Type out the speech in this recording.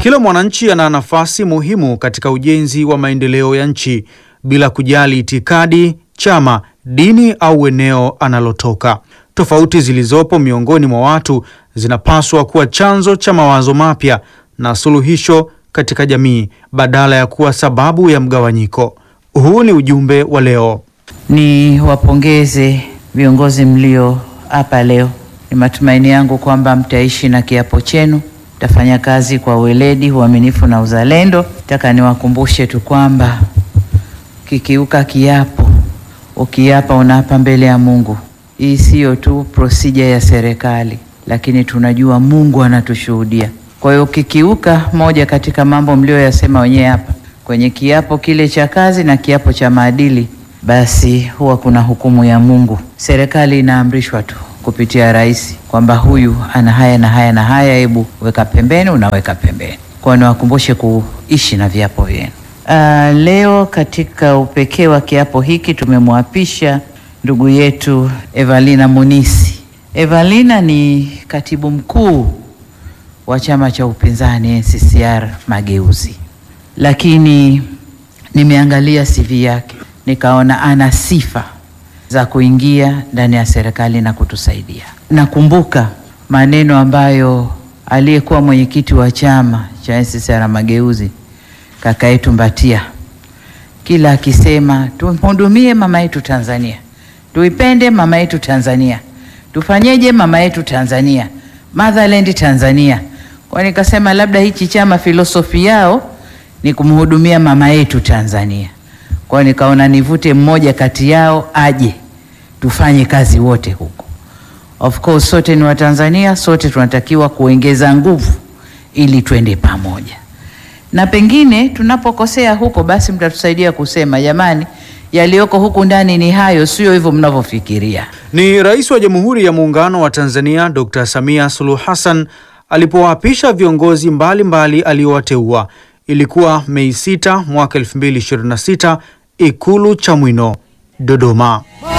Kila mwananchi ana nafasi muhimu katika ujenzi wa maendeleo ya nchi bila kujali itikadi, chama, dini au eneo analotoka. Tofauti zilizopo miongoni mwa watu zinapaswa kuwa chanzo cha mawazo mapya na suluhisho katika jamii badala ya kuwa sababu ya mgawanyiko. Huu ni ujumbe wa leo. Ni wapongeze viongozi mlio hapa leo. Ni matumaini yangu kwamba mtaishi na kiapo chenu, mtafanya kazi kwa weledi, uaminifu na uzalendo. Nataka niwakumbushe tu kwamba kikiuka kiapo, ukiapa unaapa mbele ya Mungu. Hii siyo tu procedure ya serikali, lakini tunajua Mungu anatushuhudia. Kwa hiyo ukikiuka moja katika mambo mlioyasema wenyewe hapa kwenye kiapo kile cha kazi na kiapo cha maadili, basi huwa kuna hukumu ya Mungu. Serikali inaamrishwa tu kupitia rais kwamba huyu ana haya na haya na haya, hebu weka pembeni, unaweka pembeni. Kwa hiyo niwakumbushe kuishi na viapo vyenu. Uh, leo katika upekee wa kiapo hiki tumemwapisha ndugu yetu Evalina Munisi. Evalina ni katibu mkuu wa chama cha upinzani NCCR Mageuzi, lakini nimeangalia CV yake nikaona ana sifa za kuingia ndani ya serikali na kutusaidia. Nakumbuka maneno ambayo aliyekuwa mwenyekiti wa chama cha NCCR Mageuzi kaka yetu Mbatia kila akisema tumhudumie mama yetu Tanzania, tuipende mama yetu Tanzania, tufanyeje mama yetu Tanzania, motherland Tanzania. Kwa nikasema labda hichi chama filosofi yao ni kumhudumia mama yetu Tanzania. Kwa nikaona nivute mmoja kati yao aje tufanye kazi wote huko. Of course sote ni Watanzania, sote tunatakiwa kuongeza nguvu ili twende pamoja na pengine tunapokosea huko, basi mtatusaidia kusema jamani, yaliyoko huku ndani ni hayo, sio hivyo mnavyofikiria. Ni Rais wa Jamhuri ya Muungano wa Tanzania Dr. Samia Suluhu Hassan alipowaapisha viongozi mbalimbali aliowateua. Ilikuwa Mei 6 mwaka 2026 Ikulu Chamwino, Dodoma.